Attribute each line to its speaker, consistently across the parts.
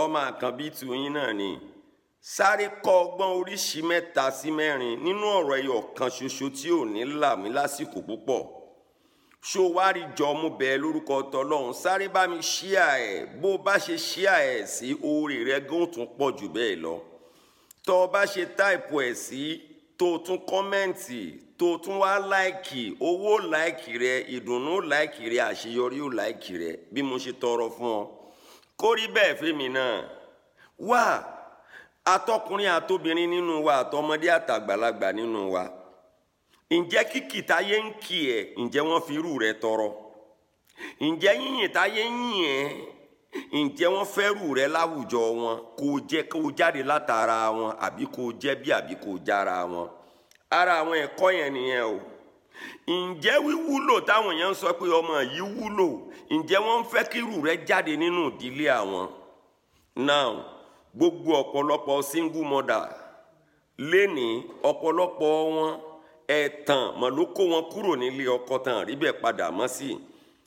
Speaker 1: ọmọ àkànbí tùyín náà ni sáré kọ́ ọgbọ́n oríṣi mẹ́ta sí mẹ́rin nínú ọ̀rọ̀ ẹyọ kan ṣoṣo tí ò ní là mí lásìkò púpọ̀ ṣó wá rí jọ mú bẹ́ẹ̀ lórúkọ tọlọ́run sáré bá mi ṣíà ẹ̀ bó bá ṣe ṣíà ẹ̀ sí oore rẹ gán tún pọ̀ jù bẹ́ẹ̀ lọ tọ́ ọ bá ṣe táìpù ẹ̀ sí tó tún kọ́mẹ́ǹtì tó tún wá láìkì owó láìkì rẹ ìdùnnú láìkì rẹ àṣeyọrí ò láìkì rẹ bí mo ṣe tọrọ fún ọ kó rí bẹ́ẹ̀ fẹ́mi náà wá atọkùnrin àtobìnrin nínú wa àtọmọdé àtàgbàlagbà nínú wa ǹjẹ́ kíkì táyé ń kì ẹ́ ǹjẹ́ wọ́n fi irú rẹ tọrọ ǹjẹ́ yíyìn táyé ń yìn ẹ́ ǹjẹ́ wọ́n fẹ́rù rẹ láwùjọ wọn kó jẹ́ kó jáde látara wọn àbí kó jẹ́ bí àbí kó jára wọn ara àwọn ẹ̀kọ́ yẹn nìyẹn o ǹjẹ́ wíwúlò táwọn èèyàn ń sọ pé ọmọ yìí wúlò ǹjẹ́ wọ́n ń fẹ́ kírù rẹ jáde nínú ìdílé àwọn now gbogbo ọ̀pọ̀lọpọ̀ single mother lénìí ọ̀pọ̀lọpọ̀ wọn ẹ̀tàn mọ̀ ló kó wọn kúrò nílé ọkọ tán rí bẹ́ẹ̀ padà mọ́ sí i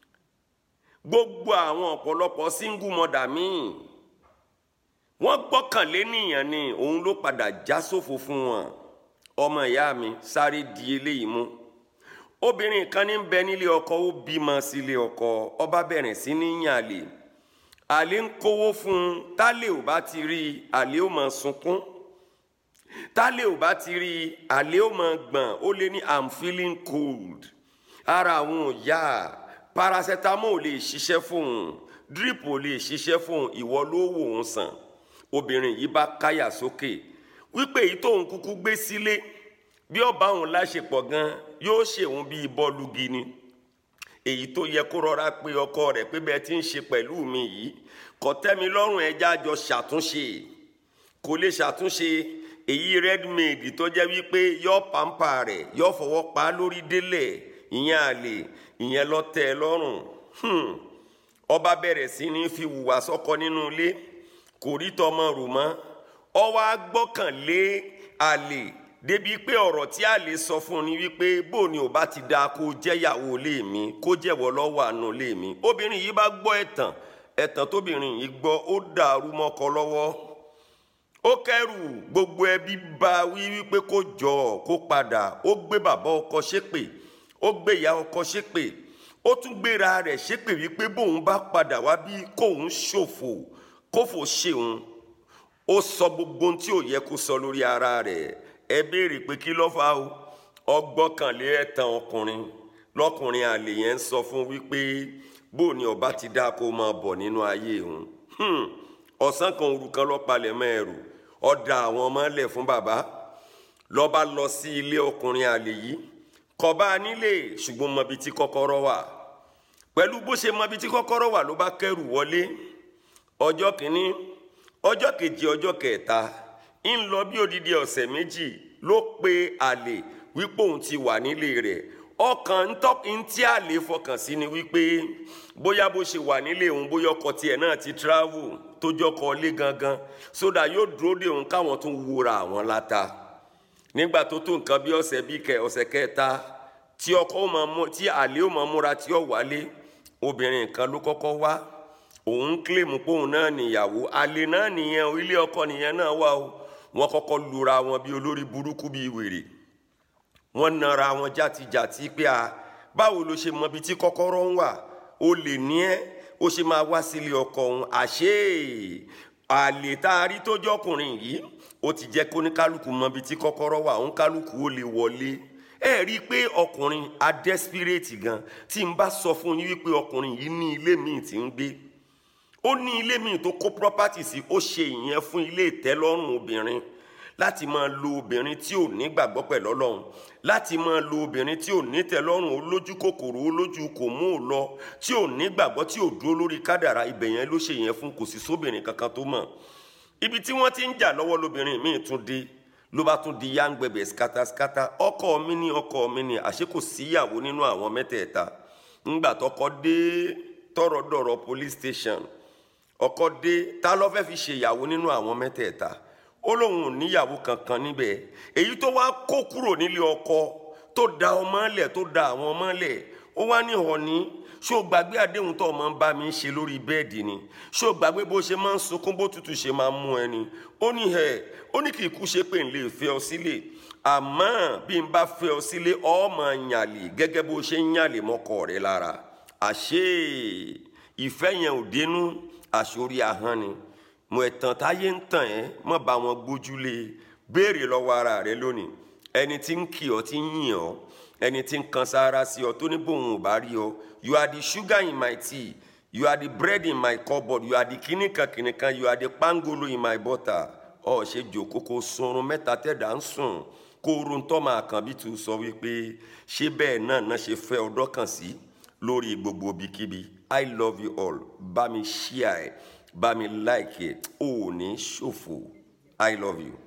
Speaker 1: gbogbo àwọn ọ̀pọ̀lọpọ̀ single mother míì wọ́n gbọ́kànlé nìyẹn ni òun ló padà já sófo fún wọn ọmọ ìyá mi sáré di eléyìí mú obìnrin kan ní bẹ nílé ọkọ ó bímọ sílé ọkọ ọba bẹ̀rẹ̀ sí ní yàn àlè àlè ń kówó fún un tálẹ̀ ò bá ti rí i àlè ó máa sunkún tálẹ̀ ò bá ti rí i àlè ó máa gbọ̀n ó lé ní i'm feeling cold ara àwọn ò yá paracetamol ò lè ṣiṣẹ́ fún un drip ò lè ṣiṣẹ́ fún un ìwọ ló wò ó sàn obìnrin yìí bá káyà sókè wípé èyí tóun kúkú gbé sílé bí ọba òun láṣepọ̀ gan yóò ṣèwọ̀n bíi bọ́ọ̀lù gini èyí tó yẹ kó rọra pé ọkọ rẹ̀ pé bẹ́ẹ̀ ti ń ṣe pẹ̀lú mi yìí kò tẹ́mi lọ́rùn ẹja jọ ṣàtúnṣe kò lè ṣàtúnṣe èyí redmade tó jẹ́ wípé yọ pampa rẹ̀ yọ fọwọ́ pa lórí délẹ̀ ìyẹn àlè ìyẹn lọ tẹ́ ẹ lọ́rùn ọba bẹ̀rẹ̀ sí ní fi hùwà sọ́kọ nínú ilé kò rí tọmọ rò mọ́ ọ wá gbọ́kànlé àlè débi pé ọ̀rọ̀ tí àlè sọ fún un ni wípé bó ni ò bá ti da kó jẹ́yàwó lé mi kó jẹ́wọ́ lọ́wọ́ àánú lé mi obìnrin yìí bá gbọ́ ẹ̀tàn ẹ̀tàn tóbìnrin yìí gbọ́ ó dàrú mọ́kọ lọ́wọ́ ó kẹ́rù gbogbo ẹbí bá wí wípé kó jọ kó padà ó gbé bàbá ọkọ ṣépè ó gbé ìyá ọkọ ṣépè ó tún gbéra rẹ̀ ṣépè wípé bóun bá padà wá bí kóun ṣòfò kófò ṣeun ó sọ gbogbo ohun tí ò yẹ kó sọ lórí ara rẹ̀ ẹ béèrè pé kí ló fà ó ọgbọ́kànlé ẹ̀tàn ọkùnrin lọkùnrin àlè yẹn ń sọ fún wípé bó ni ọba ti dá kó máa bọ̀ nínú ayé òun ọ̀sán kan òru kan lọ́pàlẹ̀ mẹ́rù ọ̀dà àwọn ọmọ lẹ̀ fún bàbá lọ́ba lọ sí ilé ọkùnrin àlè yìí kọba nílé ṣùgbọ́n mọbi tí kọ́kọ́rọ́ wà pẹ̀lú bó ṣe mọbi tí kọ́kọ́rọ́ wà ló bá kẹ́rù wọlé ọjọ́ kìíní ọjọ́ kejì ọjọ́ kẹta ń lọ bí odidi ọ̀sẹ̀ méjì ló pe àlè wípé òun ti wà nílé rẹ̀ ọkàn ń tí àlè fọkàn sí ni wípé bóyá bó ṣe wà nílé òun bóyá ọkọ tiẹ̀ náà ti travel tó jọkọ lé gangan sódà yóò dúró de òun káwọn tún wúra àwọn láta nígbà tó tó nǹkan bí ọ̀sẹ̀ bí kẹ ọ̀sẹ̀ kẹta tí ọkọ ó máa mú tí àlè ó máa múra tí ó wálé obìnrin kan ló kọ́kọ́ wá òun ń kílèmù pé òun náà nìyàwó àlè náà nìyẹn o ilé ọkọ nìyẹn náà wà o wọ́n kọ́kọ́ lura wọn bí olórí burúkú bíi wèrè wọ́n nara wọn játijàti pé a báwo ló ṣe mọ ibi tí kọ́kọ́rọ́ ń wà ó lè ní ẹ́ ó ṣe máa wá sílé ọkọ òun àṣé àlè tá a rí tó jọkùnrin yìí ó ti jẹ́ kó ní kálukú mọ ibi tí kọ́kọ́rọ́ wà òun kálukú ó lè wọlé ẹ rí i pé ọkùnrin a desperate gan tí n bá sọ fún yín wípé ọkùnrin yìí ní ilé míì tí ń gbé ó ní ilé míì tó kó property sí ó ṣe ìyẹn fún ilé ìtẹ́lọ́rùn obìnrin láti máa lo obìnrin tí ò ní gbàgbọ́ pẹ̀lú ọlọ́run láti máa lo obìnrin tí ò ní tẹ́lọ́rùn olójú kòkòrò olójú kò mú ò lọ tí ò ní gbàgbọ́ tí ò dúró lórí kádàrá ibẹ̀ yẹn ló ṣe yẹn fún kò sí sóbìnrin kankan tó mọ̀ ibi tí wọ́n ti ń jà lọ́wọ́ lóbìnrin míì tún dé ló bá tún di yángbẹ̀bẹ̀ skataskata ọkọ mi ní ọkọ mi ní àṣé kò síyàwó nínú àwọn mẹ́tẹ̀ẹ̀ta ńgbà tọkọ dé tọrọ dọ̀rọ̀ police station ọkọ dé ta ló fẹ́ fi ṣèyàwó nínú àwọn mẹ́tẹ̀ẹ̀ta ó lóun ò níyàwó kankan níbẹ̀ èyí tó wá kó kúrò nílé ọkọ tó da ọmọ lẹ̀ tó da àwọn ọmọ lẹ̀ ó wá ní ọ̀ní ṣó gbàgbé àdéhùn tó máa ń bá mi ṣe lórí bẹ́ẹ̀dì ni ṣó gbàgbé bó ṣe máa ń sunkún bó tutù ṣe máa ń mú ẹni ó ní ẹ ó ní kì í kú ṣe pé n lè fẹ́ ọ sílé àmọ́ bí n bá fẹ́ ọ sílé ọ máa yàlè gẹ́gẹ́ bó ṣe ń yàlè mọ́kọ rẹ lára àṣé ìfẹ́ yẹn ò dénú àṣorí ahọ́n ni mo ẹ̀tàn táyé ń tàn ẹ́ mọ́ bá wọn gbójúlé béèrè lọ́wọ́ ara rẹ lónìí ẹni tí ń kì ọ́ tí ń yìn ọ́ ẹni tí ń kan sára sí ọ tó ní bòun ò bá rí ọ you are the sugar in my tea you are the bread in my cupboard you are the kìnìkan kìnìkan you are the pangolo in my butter ọ ṣe jòkó kó sunrun mẹ́ta tẹ̀dá ń sùn kó orun tọ́ máa kàn bí tu sọ wípé ṣé bẹ́ẹ̀ náà náà ṣe fẹ́ ọdọ́ kàn sí lórí gbogbo ibikíbi i love you all bá mi share ẹ bá mi like ẹ ò ní ṣòfò i love you.